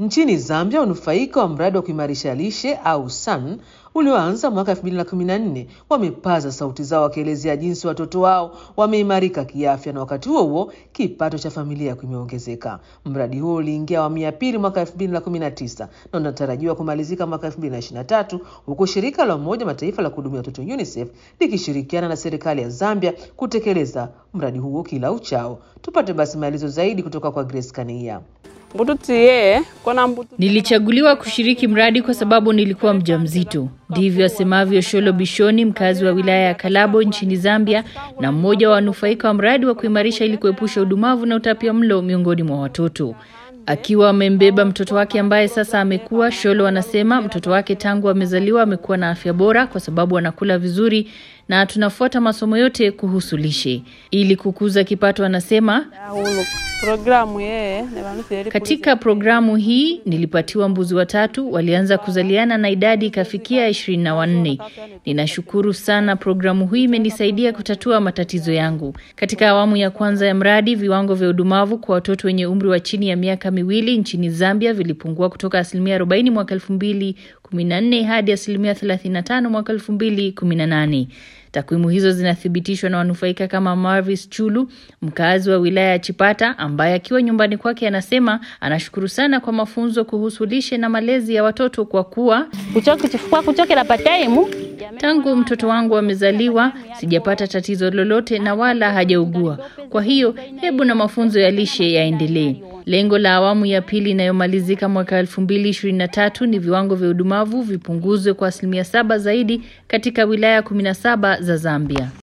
Nchini Zambia, wanufaika wa mradi wa kuimarisha lishe au SAN ulioanza mwaka 2014 wamepaza sauti zao wakielezea jinsi watoto wao wameimarika kiafya na wakati huo huo kipato cha familia kimeongezeka. Mradi huo uliingia awamu ya pili mwaka 2019 na unatarajiwa kumalizika mwaka 2023 huku shirika la Umoja Mataifa la kuhudumia watoto UNICEF likishirikiana na serikali ya Zambia kutekeleza mradi huo kila uchao. Tupate basi maelezo zaidi kutoka kwa Grace Kania. Nilichaguliwa kushiriki mradi kwa sababu nilikuwa mjamzito. Ndivyo asemavyo Sholo Bishoni, mkazi wa wilaya ya Kalabo nchini Zambia na mmoja wa wanufaika wa mradi wa kuimarisha ili kuepusha udumavu na utapia mlo miongoni mwa watoto. Akiwa amembeba mtoto wake ambaye sasa amekuwa, Sholo anasema mtoto wake tangu amezaliwa amekuwa na afya bora kwa sababu anakula vizuri na tunafuata masomo yote kuhusu lishe. Ili kukuza kipato, anasema katika programu hii nilipatiwa mbuzi watatu, walianza kuzaliana na idadi ikafikia ishirini na wanne. Ninashukuru sana, programu hii imenisaidia kutatua matatizo yangu. Katika awamu ya kwanza ya mradi, viwango vya udumavu kwa watoto wenye umri wa chini ya miaka miwili nchini Zambia vilipungua kutoka asilimia 40 mwaka 2014 hadi asilimia 35 mwaka 2018. Takwimu hizo zinathibitishwa na wanufaika kama Marvis Chulu, mkazi wa wilaya ya Chipata, ambaye akiwa nyumbani kwake anasema anashukuru sana kwa mafunzo kuhusu lishe na malezi ya watoto kwa kuwa tangu mtoto wangu amezaliwa sijapata tatizo lolote na wala hajaugua. Kwa hiyo hebu na mafunzo ya lishe yaendelee. Lengo la awamu ya pili inayomalizika mwaka elfu mbili ishirini na tatu ni viwango vya udumavu vipunguzwe kwa asilimia saba zaidi katika wilaya kumi na saba za Zambia.